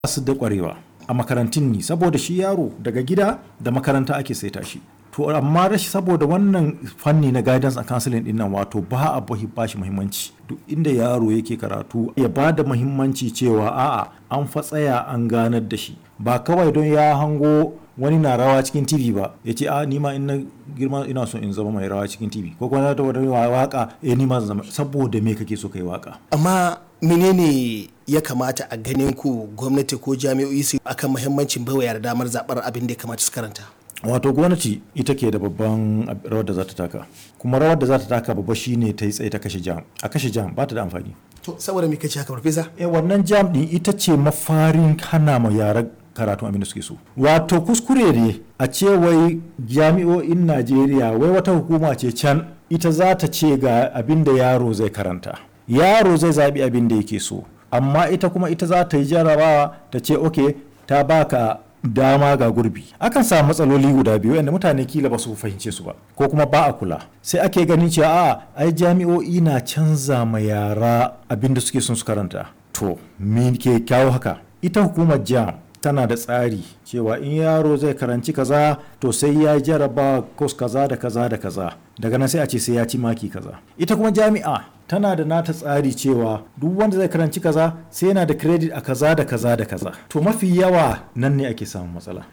su da kwarewa a makarantun ne saboda shi yaro daga gida da makaranta ake saita shi to amma rashi saboda wannan fanni na guidance and counseling din nan wato ba a ba shi muhimmanci duk inda yaro yake karatu ya ba da muhimmanci cewa a'a an fa tsaya an ganar da shi ba kawai don ya hango wani na rawa cikin tv ba ya ce a nima in na girma ina so in zama mai rawa cikin tv ko kuma da wani waka eh nima zan zama saboda me kake so kai waka amma menene ya kamata a ganin ku gwamnati ko jami'o'i su akan muhimmancin baiwa yara damar zabar abin da ya kamata su karanta wato gwamnati ita ke da babban rawar da za ta taka kuma rawar da za ta taka babba shine ta yi tsaye ta kashe jam a kashe jam ba ta da amfani to saboda me kace haka farfesa eh wannan jam din ita ce mafarin hana ma yaran karatun abin da suke so wato kuskure ne a ce wai jami'o'in najeriya wai wata hukuma ce can ita za ta ce ga abin da yaro zai karanta yaro zai zaɓi abin da yake so amma ita kuma ita za ta yi jarabawa ta ce ok ta baka dama ga gurbi akan samu matsaloli guda biyu yadda mutane kila ba su fahimce su ba ko kuma ba a kula sai ake ganin cewa a ai jami'o'i na canza ma yara abin da suke son su karanta to me ke kyawo haka ita hukumar jam tana da tsari cewa in yaro zai karanci kaza to sai ya jaraba kos kaza da kaza da kaza daga nan sai a ce sai ya ci maki kaza ita kuma jami'a tana da nata tsari cewa duk wanda zai karanci kaza sai yana da credit a kaza da kaza da kaza to mafi yawa nan ne ake samun matsala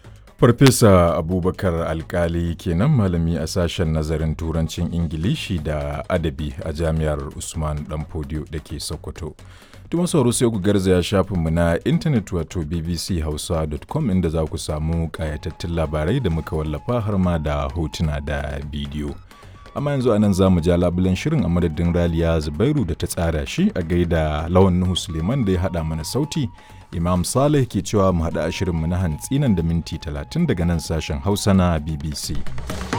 Farfesa Abubakar Alkali kenan malami a sashen nazarin turancin Ingilishi da adabi a jami'ar Usman Danfodiyo da ke Sokoto. Tuma sauro sai ku garzaya shafinmu na intanet wato bbchausa.com inda za ku samu ƙayatattun labarai da muka wallafa har ma da hotuna da bidiyo. Amma yanzu a nan za mu ja labulen shirin a madadin Raliya Zubairu da ta tsara shi a gaida Lawan Nuhu Suleiman da ya haɗa mana sauti. Imam Saleh ke cewa mu haɗa a shirinmu na hantsi nan da minti talatin daga nan sashen Hausa na BBC.